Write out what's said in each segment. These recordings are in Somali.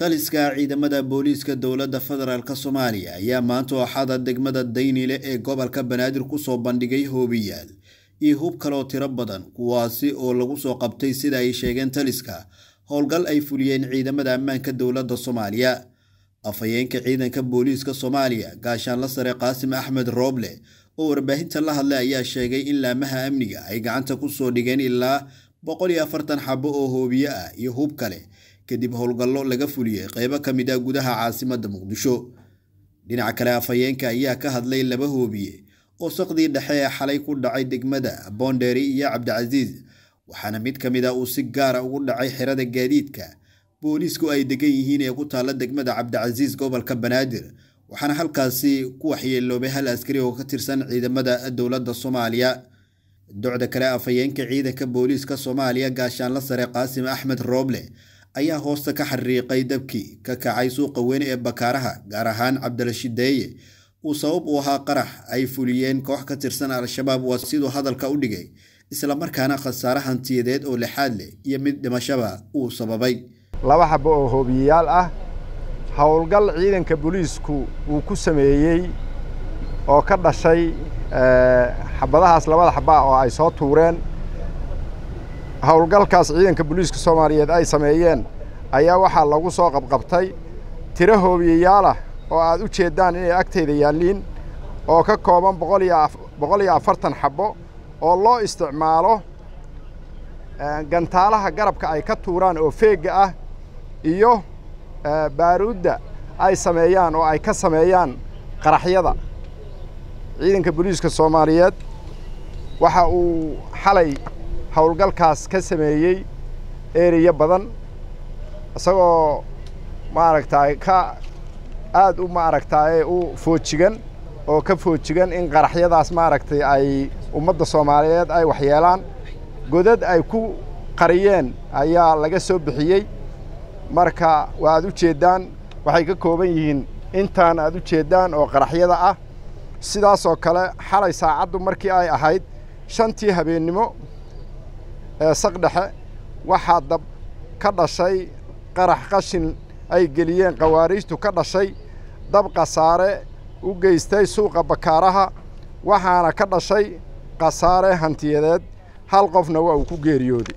taliska ciidamada booliiska dowladda federaalk soomaaliya ayaa maanta ooxada degmada daynile ee gobolka banaadir kusoo bandhigay hoobiyaal iyo hub kaloo tiro badan kuwaasi oo lagu soo qabtay sida ay sheegeen taliska howlgal ay fuliyeen ciidamada ammaanka dowladda soomaaliya afhayeenka ciidanka booliiska soomaaliya gaashaanla sare qaasim axmed rooble oo warbaahinta la hadlay ayaa sheegay in laamaha amniga ay gacanta kusoo dhigeen ilaa boqol iyo afartan xabo oo hoobiye ah iyo hub kale kadib howlgallo laga fuliyey qeybo ka mid ah gudaha caasimadda muqdisho dhinaca kale afhayeenka ayaa ka hadlay laba hoobiye oo saqdii dhexe ee xalay ku dhacay degmada boondheeri iyo cabdicasiis waxaana mid ka mid ah uu si gaara ugu dhacay xerada gaadiidka booliisku ay degan yihiin ee ku taalla degmada cabdicasiis gobolka banaadir waxaana halkaasi ku waxyeeloobay hal askari oo ka tirsan ciidamada dowladda soomaaliya docda kale afhayeenka ciidanka booliiska soomaaliya gaashaanla sare qaasim axmed rooble ayaa hoosta ka xariiqay dabkii ka kacay suuqa weyn ee bakaaraha gaar ahaan cabdirashideeye uu sabab u ahaa qarax ay fuliyeen koox ka tirsan al-shabaab waa siduu hadalka u dhigay islamarkaana khasaare hantiyadeed oo lixaad leh iyo mid dhimashaba uu sababay laba xabo oo hoobiyeyaal ah howlgal ciidanka booliisku uu ku sameeyey oo ka dhashay xabadahaas labada xaba oo ay soo tuureen howlgalkaas ciidanka booliiska soomaaliyeed ay sameeyeen ayaa waxaa lagu soo qabqabtay tiro hoobiyeyaalah oo aad u jeeddaan inay agtayda yaalliin oo ka kooban boqol iyo afartan xabbo oo loo isticmaalo gantaalaha garabka ay ka tuuraan oo feegga ah iyo baaruudda ay sameeyaan oo ay ka sameeyaan qaraxyada ciidanka booliiska soomaaliyeed waxa uu xalay howlgalkaas ka sameeyey ereya badan isagoo maaragtaay ka aada u maaragtaaye u foojigan oo ka foojigan in qaraxyadaas maaragtay ay ummadda soomaaliyeed ay waxyeelaan godad ay ku qariyeen ayaa laga soo bixiyey marka waa aad u jeeddaan waxay ka kooban yihiin intaan aad u jeeddaan oo qaraxyada ah sidaasoo kale xalay saacaddu markii ay ahayd shantii habeennimo ee saqdhexe waxaa dab ka dhashay qarax qashin ay geliyeen khawaariijtu ka dhashay dab khasaare u geystay suuqa bakaaraha waxaana ka dhashay khasaare hantiyadeed hal qofna waa uu ku geeriyooday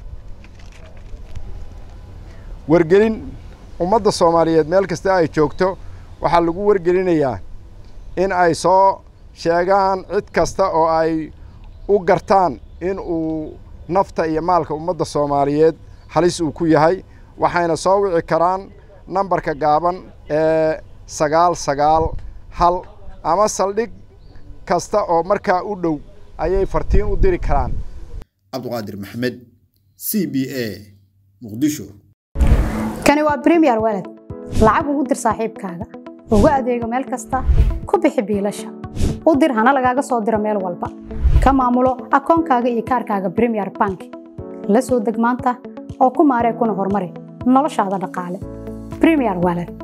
wargelin ummadda soomaaliyeed meel kasta ay joogto waxaa lagu wargelinayaa in ay soo sheegaan cid kasta oo ay u gartaan in uu nafta iyo maalka ummadda soomaaliyeed halis uu ku yahay waxayna soo wici karaan nambarka gaaban ee sagaal sagaal hal ama saldhig kasta oo markaa u dhow ayay fartiin u diri karaan cabduqaadir maxamed c b a muqdisho kani waa bremiyer waled lacag ugu dir saaxiibkaaga ugu adeego meel kasta ku bixi biilasha u dir hana lagaaga soo diro meel walba ka maamulo akoonkaaga iyo kaarkaaga bremiyer bank la soo deg maanta oo ku maaree kuna horumari noloshaada dhaqaale bremiyer waled